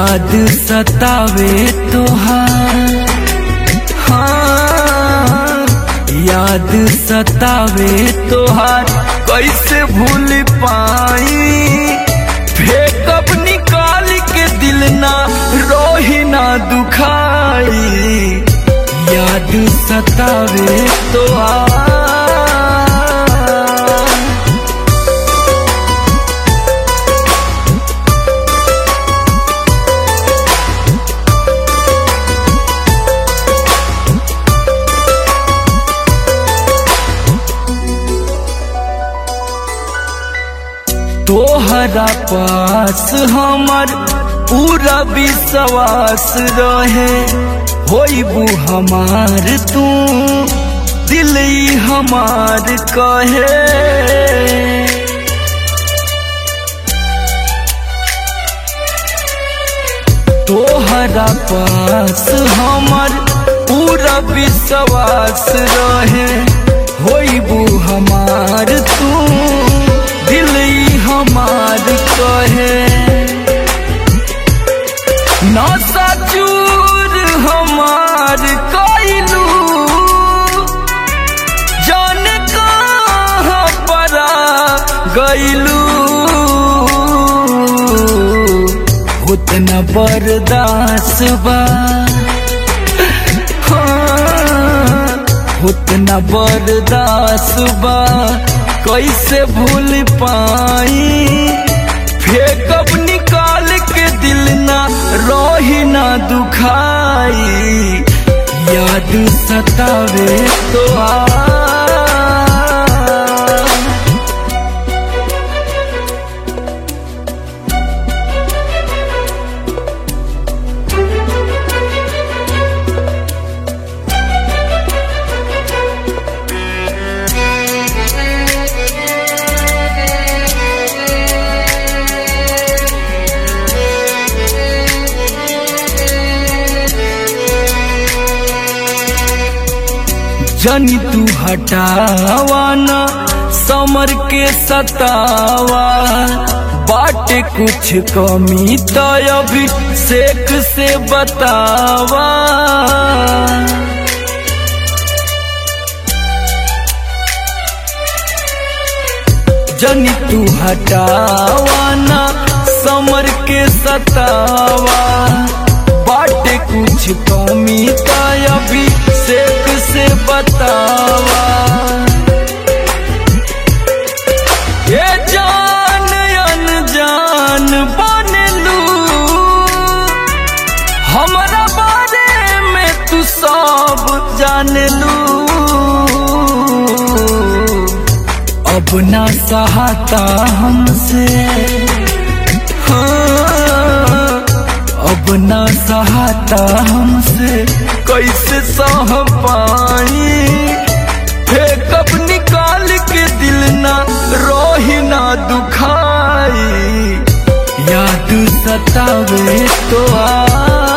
याद सतावे तोहार हाँ याद सतावे तोहार कैसे भूल पाई फेकअप निकाल के दिल ना रोही ना दुखाई याद सतावे तोहार तोहरा पास हमर पूरा विश्वास रहे होइबू हमार तू दिल ही हमार कहे तोहरा पास हमर पूरा विश्वास रहे होइबू हमार तू दिल ही हमार कहे नशा चूर हमार कैलू जान कहाँ परा गैलू उतना बर्दाश्त बा हाँ, उतना बर्दाश्त बा कैसे भूल पाई फेकअप निकाल के दिल ना रोही ना दुखाई याद सतावे तो आ जनी तू हटावा ना समर के सतावा बाटे कुछ कमी तो अभी सेक से बतावा जनी तू हटावा ना समर के सतावा बाटे कुछ कमी तो अभी सेक से बतावा ये जान अनजान बनलू हमारा बारे में तू सब जानलू अब ना सहाता हमसे हाँ, अब ना सहाता हमसे कैसे सह पाई फेकअप निकाल के दिल ना रोही ना दुखाई याद सतावे तो आ